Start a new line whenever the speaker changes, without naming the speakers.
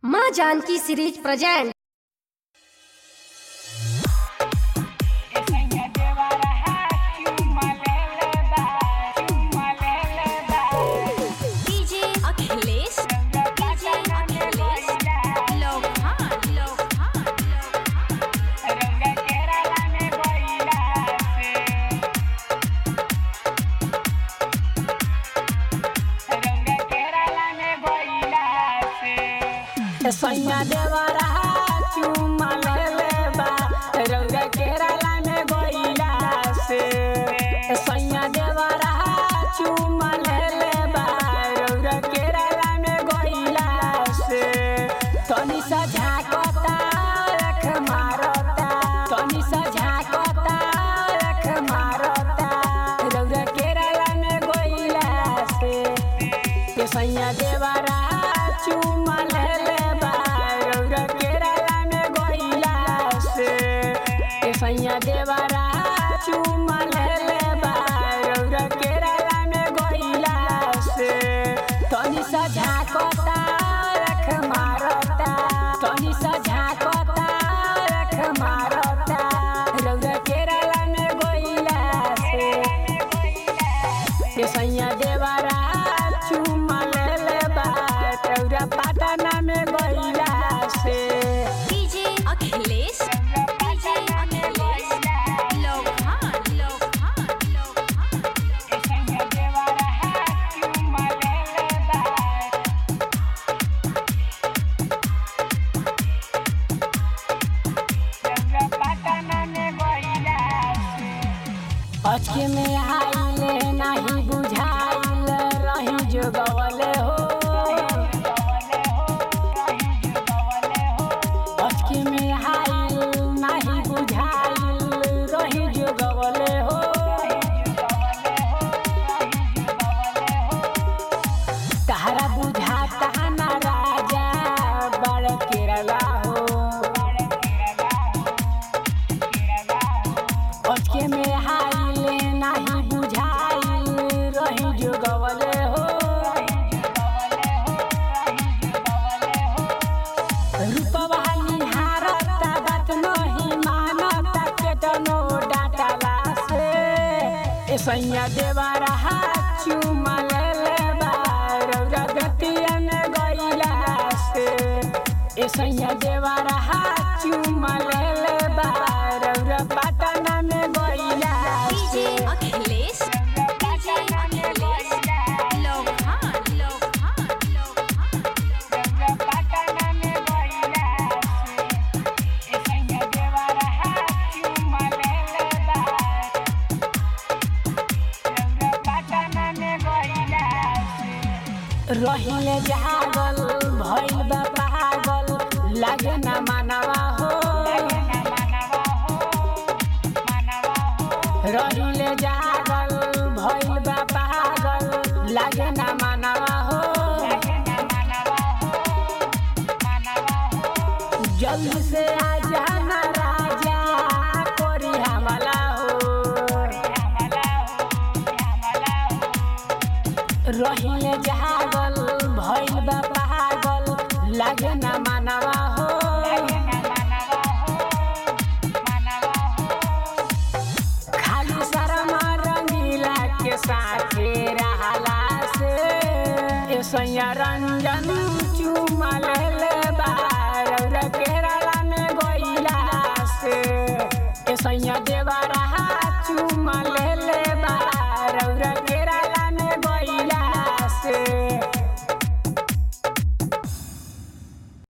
माँ Janaki series present
DJ Akhilesh DJ Akhilesh लोहान लोहान
सैया देवरा चुमा ले ले बा रौरा केरला में गइला से सैया देवरा चुमा ले ले बा रौरा केरला में गइला से तनी सा झाकता रख मारता तनी सा झाकता रख मारता रौरा केरला में गइला से के सैया देवरा चुमा ले ले बा रौरा केरला में गइला से के सैया देवरा चुमा ले ले बा रौरा केरला में गइला से तनी सा झाकता रख मारता तनी सा झाकता रख मारता रौरा केरला में गइला से के सैया देवरा चुमा ले ले बा तौरा पाटना में गइला से
डीजे अखिलेश डीजे अखिलेश लोहान लोहान लोहान
अचके में आइले नाही बुझाइल रही जो गवले हो अचके में आइल नाही बुझाइल रही जो गवले हो तहरा बुझाता ना राजा बड़ केरला हो अचके में हाइले नाही बुझाइल रही जो गवले हो रूपवा निहारता बात नहीं मानता केतनो डाटला से ए सैया देवरा चुमा ले ले बा रौरा गतिया में गइला से ए सैया देवरा चुमा ले ले बा रौरा पाटना में गइला
डीजे
से
अखिलेश डीजे अखिलेश लोहान लोहान लोहान
रहिले जागल भइल बा पागल लागे ना मानवा हो रहिले जागल भइल बा पागल लागे ना मानवा हो जल्दी से आ जाना राजा कोरी हमला हो रहिले जागल भइल बा पागल लागे ना मानवा हो खाली शर्मा रंगीला के साथे रहला से ए सैया रंजन चुमा ले ले बार केरला में गइला से ए सैया देवरा